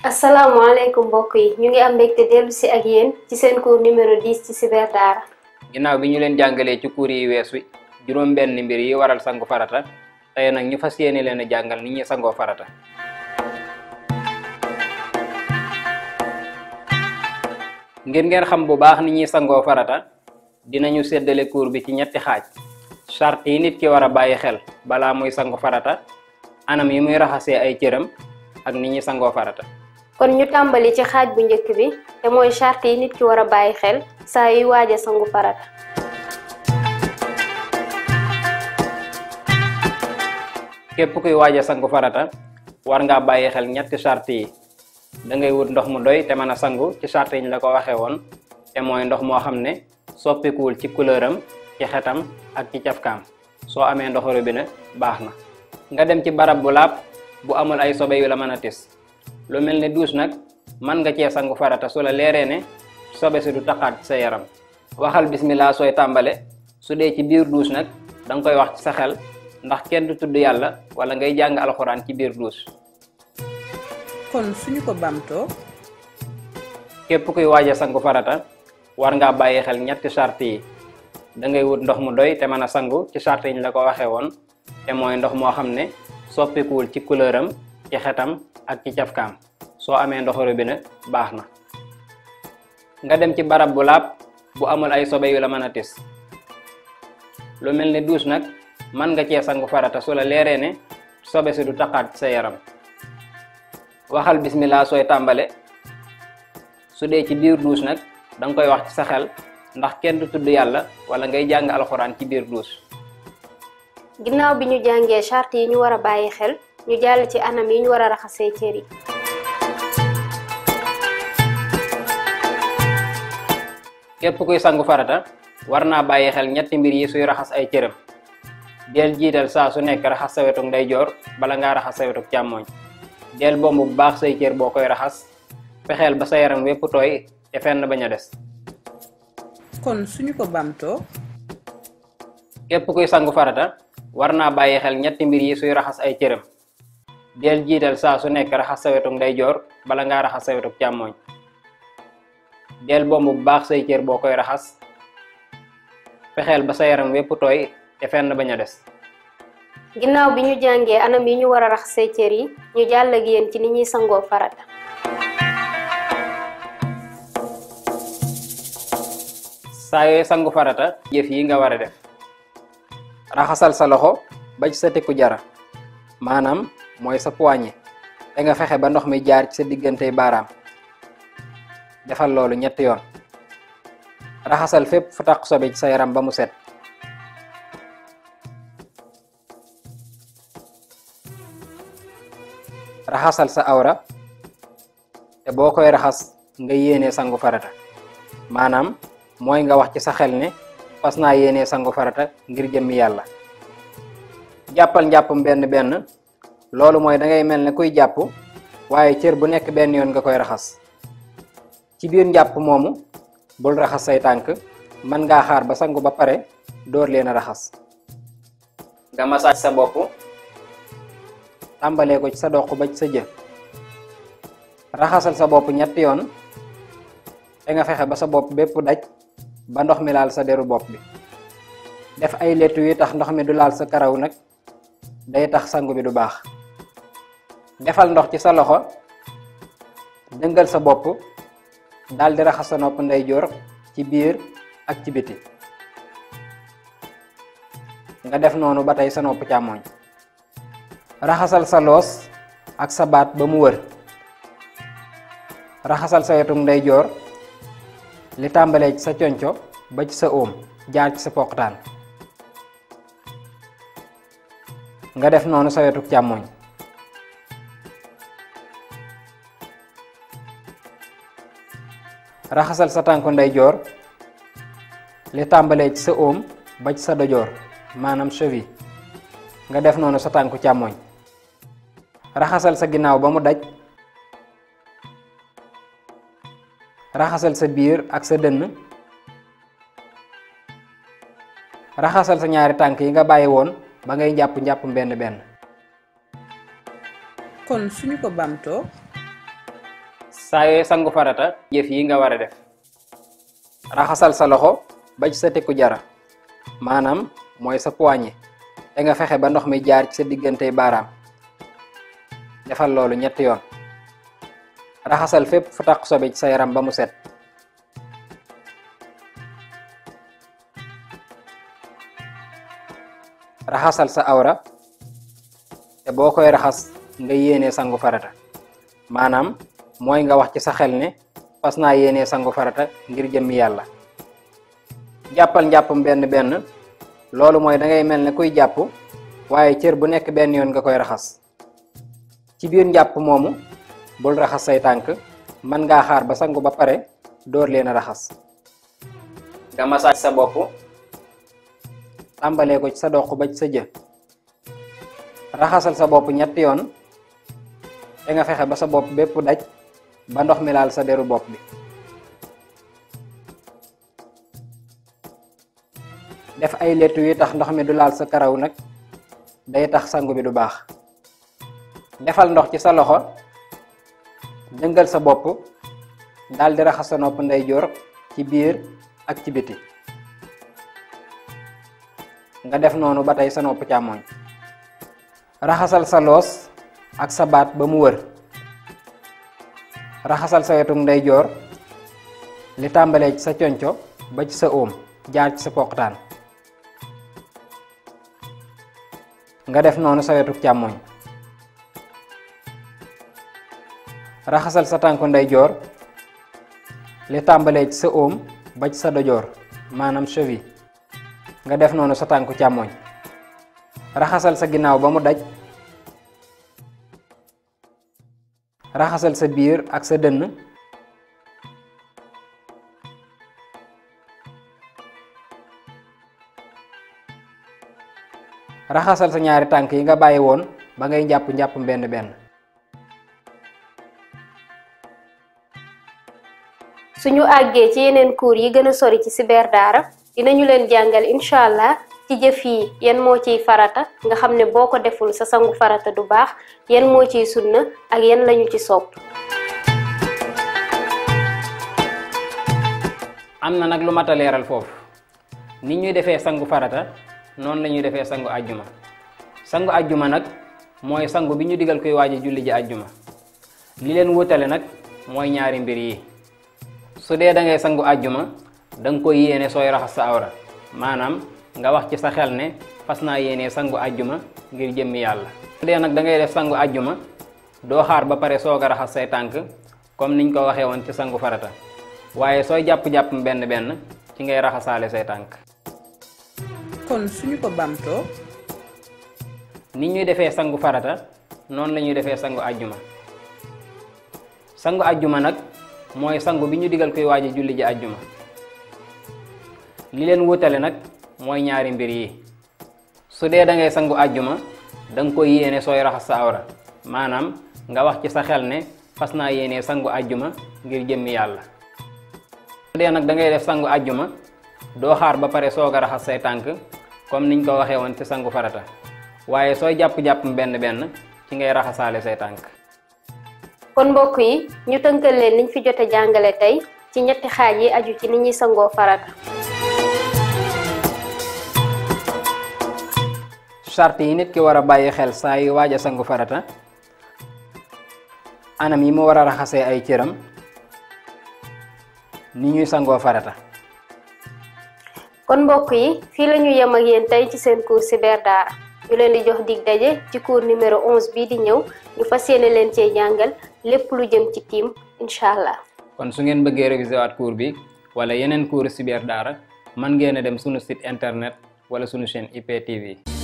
asalaamaaleykum mbokk yi ñu ngi am mbégte dellu si ak yéen ci seen cours numéro 10 ci cyber daara ginnaaw bi ñu leen jàngalee ci cours yi weesu juróom benn mbir yi waral sangu farata tey nag ñu fas yéene leen a jàngal ni ñuy sangoo farata ngir ngeen xam bu baax ni ñuy sangoo farata dinañu séddale cours bi ci ñetti xaaj charte yi nit ki war a bàyyi xel balaa muy sangu farata anam yi muy raxasee ay cëram ak ni ñuy sangoo farata kon ñu tàmbali ci xaaj bu njëkk bi te mooy charte yi nit ki war a bàyyi xel saa yuy waaja sangu farata képp kuy waaja sangu farata war ngaa bàyyi xel ñetti charte yi da ngay wut ndox mu doy te mën a sangu ci charte yi ñu la ko waxee woon te mooy ndox moo xam ne soppikuwul ci couleur am ci xetam ak ci cafkaam soo amee ndoxu robinet baax na nga dem ci barab bu laab bu amul ay sobe yu la mën a tis lu mel ne douche nag mën nga cee sangu farata su la leeree ne sobe si du taqaat ci sa yaram waxal bismillah sooy tàmbale su dee ci biir douche nag da nga koy wax ci sa xel ndax kenn du tudd yàlla wala ngay jàng alxuraan ci biir douche kon suñu ko bamtoo képp kuy waaja sangu farata war ngaa bàyyi xel ñetti charte yi da ngay wut ndox mu doy te mën a sangu ci charte yi ñu la ko waxee woon te mooy ndox moo xam ne soppikuwul ci couleur am ci xetam ak ci cafkaam soo amee ndoxu robinet baax na nga dem ci barab bu laab bu amul ay sobe yu la mën a tis lu mel ne douche nag mën nga cee sangu farata su la leeree ne sobe si du taqaat ci sa yaram waxal bismillah sooy tàmbale su dee ci biir douche nag da nga koy wax ci sa xel ndax kenn du tudd yàlla wala ngay jàng alxuraan ci biir douche ginnaaw bi ñu jàngee charte yi ñu war a bàyyi xel ñu jàll ci anam yi ñu war a raxasee cër yi képp kuy sangu farata war naa bàyyi xel ñetti mbir yi suy raxas ay cëram del jiital saa su nekk raxas sa wetuk ndeyjoor bala ngaa raxas sa wetuk càmmooñ del bomb bu baax say cër boo koy raxas fexeel ba sa yaram wépp tooy te fenn bañ a des kon suñu ko bamtoo képp kuy sangu farata war naa bàyyi xel ñetti mbir yi suy raxas ay cëram del jiital saa su nekk raxas sa wetuk ndeyjoor bala ngaa raxas sa wetuk càmmooñ del bomb bu baax say cër boo koy raxas fexeel ba sa yaram wépp tooy te fenn bañ a des ginnaaw bi ñu jàngee anam yi ñu war a raxasee cër yi ñu jàll ak yéen ci ni ñuy sangoo farata saa yooyu sangu farata jëf yi nga war a def raxasal sa loxo ba ci sa tekku jara maanaam mooy sa poignet te nga fexe ba ndox mi jaar ci sa diggante baaraam defal loolu ñetti yoon raxasal fépp fu taq sobe ci sa yaram ba mu set raxasal sa awra te boo koy raxas nga yéenee sangu farata maanaam mooy nga wax ci sa xel ne fas naa yéenee sangu farata ngir jëmmi yàlla jàppal njàppam benn benn loolu mooy da ngay mel ne kuy jàpp waaye cër bu nekk benn yoon nga koy raxas ci biir njàpp moomu bul raxas say tànk mën ngaa xaar ba sangu ba pare door leen a raxas nga massage sa bopp tàmbalee ko ci sa doq ba ci sa jë raxasal sa bopp ñetti yoon te nga fexe ba sa bopp bépp daj ba ndox mi laal sa deru bopp bi def ay lettu yi tax ndox mi du laal sa karaw nag day tax sangu bi du baax defal ndox ci sa loxo dëngal sa bopp daldi raxas sa nopp ndeyjoor ci biir ak ci biti nga def noonu ba tey sa nopp càmmooñ raxasal sa loos ak sa baat ba mu wër raxasal sa wetuk ndeyjoor li tàmbalee ci sa conco ba ci sa óom jaar ci sa poqtaan nga def noonu sa wetuk càmmooñ raxasal sa tànku ndeyjoor li tàmbalee ci sa óom ba ci sa dojoor maanaam cheville nga def noonu sa tànku càmmooñ raxasal sa ginnaaw ba mu daj raxasal sa biir ak sa dënn raxasal sa ñaari tànk yi nga bàyyi woon ba ngay jàpp njàpp benn benn kon suñu ko bamtoo saa yooyu sangu farata jëf yi nga war a def raxasal sa loxo ba ci sa tekku jara maanaam mooy sa poignet te nga fexe ba ndox mi jaar ci sa diggante baaraam defal loolu ñetti yoon raxasal fépp fu taq sobe ci sa yaram ba mu set raxasal sa awra te boo koy raxas nga yéenee sangu farata maanaam mooy nga wax ci sa xel ne fas naa yéenee sangu farata ngir jëmmi yàlla jàppal njàppam benn benn loolu mooy da ngay mel ne kuy jàpp waaye cër bu nekk benn yoon nga koy raxas ci biir njàpp moomu bul raxas say tànk mën ngaa xaar ba sangu ba pare door leen a raxas nga massage sa bopp tàmbalee ko ci sa doq ba ci sa jë raxasal sa bopp ñetti yoon te nga fexe ba sa bopp bépp daj ba ndox mi laal sa deru bopp bi def ay lettu yi tax ndox mi du laal sa karaw nag day tax sangu bi du baax defal ndox ci sa loxo jëngal sa bopp daldi raxas sa nopp ndeyjoor ci biir ak ci biti nga def noonu ba tey sa nopp càmmoñ raxasal sa loos ak sa baat ba mu wër raxasal sa wetum ndeyjoor li tàmbalee ci sa conco ba ci sa óom jaar ci sa poqtaan nga def noonu sa wetu càmmoñ raxasal sa tànku ndeyjoor li tàmbalee ci sa óom ba ci sa dojoor maanaam cheville nga def noonu sa tànku càmmoñ raxasal sa ginnaaw ba mu daj raxasal sa biir ak sa dënn raxasal sa ñaari tànk yi nga bàyyi woon ba ngay jàpp njàpp benn benn suñu àggee ci yeneen cours yi gën a sori ci cyber daara dinañu leen jàngal incha allah ci jëf yi yan moo ciy farata nga xam ne boo ko deful sa sangu farata du baax yan moo ciy sunna ak yan lañu ci sopp am na nag lu mat a leeral foofu ni ñuy defee sangu farata noonu la ñuy defee sangu ajjuma sangu ajjuma nag mooy sangu bi ñu digal koy waaji julli ji ajjuma li leen wutale nag mooy ñaari mbir yi su dee da ngay sangu ajjuma da nga koy yéene sooy raxas sa awra maanaam nga wax ci sa xel ne fas naa yéene sangu ajjuma ngir jëmmi yàlla su dee nag da ngay def sangu ajjuma doo xaar ba pare soog a raxas say tànk comme niñ ko waxee woon ci sangu farata waaye sooy jàpp-jàpp benn benn ci ngay raxasaale say tànk kon suñu ko bamtoo ni ñuy defee sangu farata noonu la ñuy defee sangu ajjuma sangu ajjuma nag mooy sangu bi ñu digal koy waaji julli ji ajjuma li leen wutale nag mooy ñaari mbir yi su dee da ngay sangu ajjuma da nga koy yéene sooy raxas sa awra maanaam nga wax ci sa xel ne fas naa yéene sangu ajjuma ngir jëmmi yàlla su dee nag da ngay def sangu ajjuma doo xaar ba pare soog a raxas say tànk comme niñ ko waxee woon ci sangu farata waaye sooy jàpp-jàpp benn benn ci ngay raxasaale say tànk kon mbokk yi ñu tënkal leen niñ fi jote jàngale tey ci ñetti xaaj yi aju ci ni ñuy sangoo farata charte yi nit ki war a bàyyi xel saa yu waaj a sangu farata anam yi mu war a raxasee ay cëram ni ñuy sangoo farata kon mbokk yi fii la ñu yem ak yéen tey ci seen cours cyber daara ñu leen di jox dig daje ci cours numéro 11 bii di ñëw ñu fas yéene leen cee jàngal lépp lu jëm ci tiim incha allah. kon su ngeen bëggee réviser waat cours bi wala yeneen cours cyber daara mën ngeen a dem sunu site internet wala sunu chaîne IPTV.